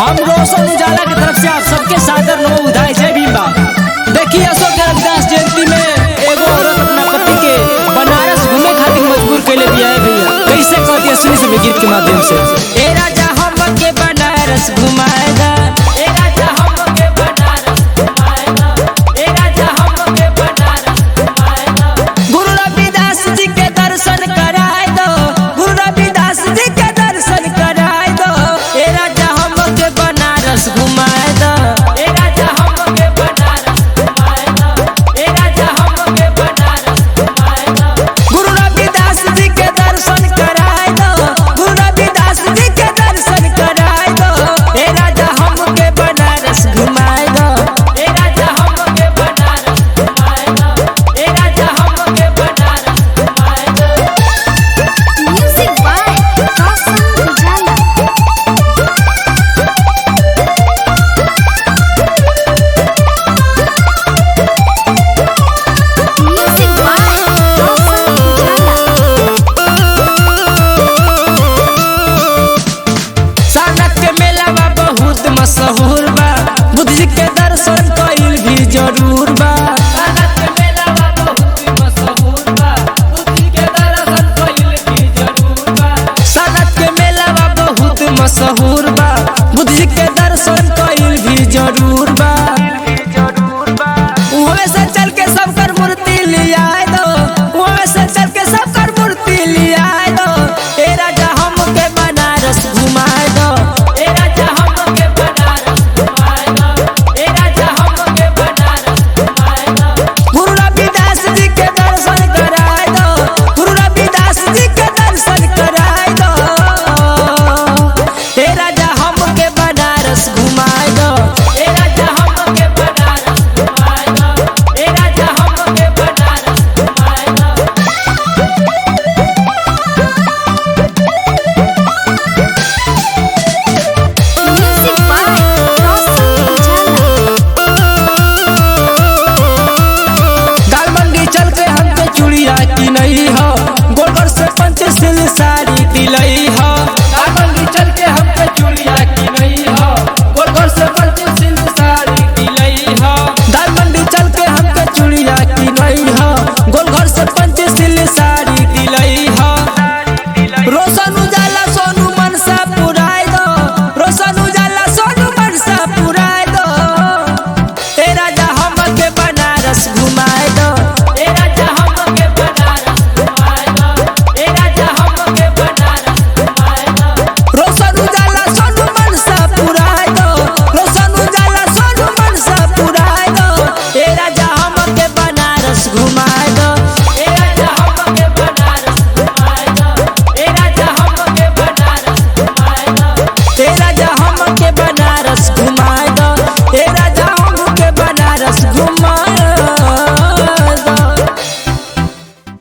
हम रोशन उजाला की तरफ से आप सबके सादर नो उधाई जय भीम बा देखिए अशोक के रविदास जयंती में एगो औरत अपना पति के बनारस घूमे खातिर मजबूर कैले दिया है भैया कैसे कहती है सुनी सुनी गीत के माध्यम से ए राजा हम के बनारस घुमाएगा ए राजा हम के बनारस घुमाएगा ए राजा हम के बनारस घुमाएगा गुरु रविदास जी के दर्शन कराए दो गुरु रविदास जी के दर्शन कराए दो ए राजा हम के बनारस घुमाए दो ए राजा हम के बनारस घुमाए दो ए राजा हम के बनारस घुमाए दो गुरु रविदास जी के दर्शन कराए दो गुरु रविदास जी के दर्शन कराए दो ए राजा हम के बनारस घुमाए दो ए राजा हम के बनारस घुमाए दो ए राजा हम के बनारस घुमाए दो Music by Roshan Ujala. Music by Roshan Ujala. सानक के मेला बा बहुत मशहूर बा बुद्ध जी के दर्शन कईल भी जरूर बा सानक के मेला बा बहुत मशहूर बा बुद्ध जी के दर्शन कईल भी जरूर बा सानक के मेला बा बहुत मशहूर बा बुद्ध जी के दर्शन कईल भी जरूर बा